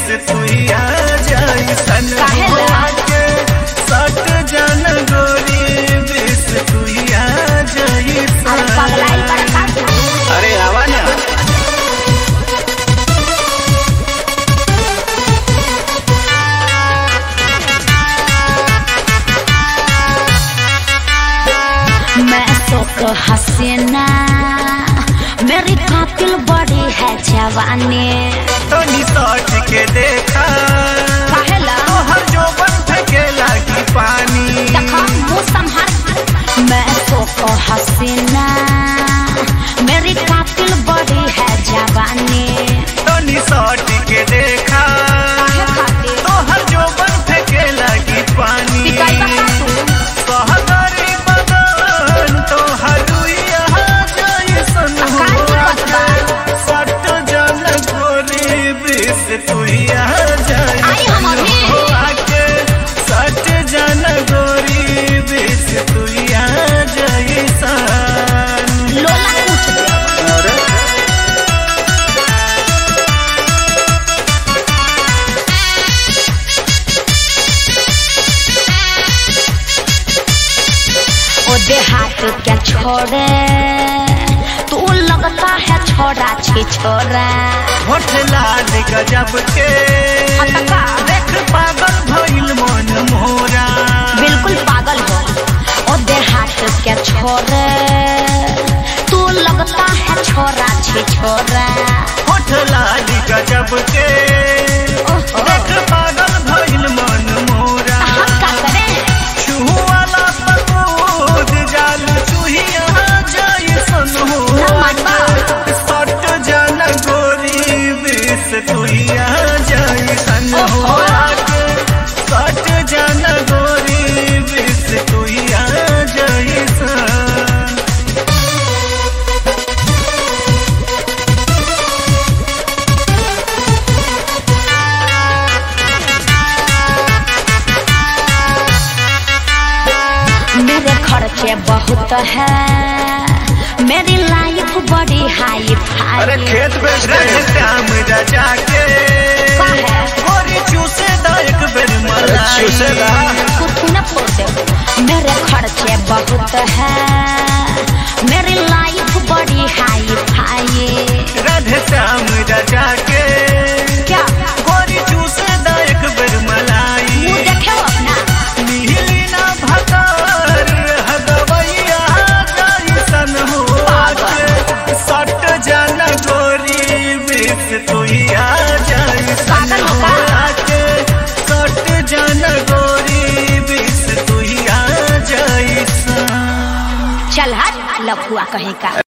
तुइया जैसन काहेला? के सट जन गोरी बिस तुइया अरे जैसन पगलाई बड़का तू अरे आवा ना मैं तो को हसीना मेरी कातिल बड़ी है जवानी तनी सट के देखा काहेला तोहर जोबन फेंके लागी पानी देखा मुंह संभाल मैं तो को हसीना मेरी कातिल बड़ी है जवानी तनी सट के देखा काहे खातिर तोहर जोबन फेंके लागी पानी पिटाई बता तू सहगरी बदन तोहर रुइया जैसन का दिक्कत बा? सट जन गोरी बिस तुइया आई हम अभी। जैसन आके सट जन गोरी बिस तुइया जैसन लोला पूछ दे अरे ओ देहात क्या छोड़े तू लगता है छोरा छी छोरा होठ लाल गजब के हटका। देख पागल भइल मन मोरा बिल्कुल पागल हो ओ देहात क्या छोड़े तू लगता है छोरा छी छोरा होठ लाल गजब के ओहो। देख पागल भइल मन मोरा हम का करें छुहु वाला पकूद जाल चुहिया जैसन हो ना मानबा। सट जन गोरी बिस तुहिया जैसन हो ओहो। सट जन गोरी बिस तुहिया जैसन मेरे खर्चे बहुत है मेरी लाइफ बड़ी हाई अरे फाई खेत बेच रहे काम रजा के का है? गोरी चूसे दा एक बेर मलाई चूसे दा कुछ न फोड़े मेरे खर्चे बहुत है मेरी लाइफ बड़ी हाई फाई राधे श्याम रजा के क्या गोरी चूसे दा एक बेर मलाई मुंह देखे हो अपना नीली ना भतर हगवैया जैसन हो आके सट जन गोरी बिस तुइया जैसन पागल हो हो का? आके सट जन गोरी बिस तुइया जैसन चल हट लफुआ कहीं का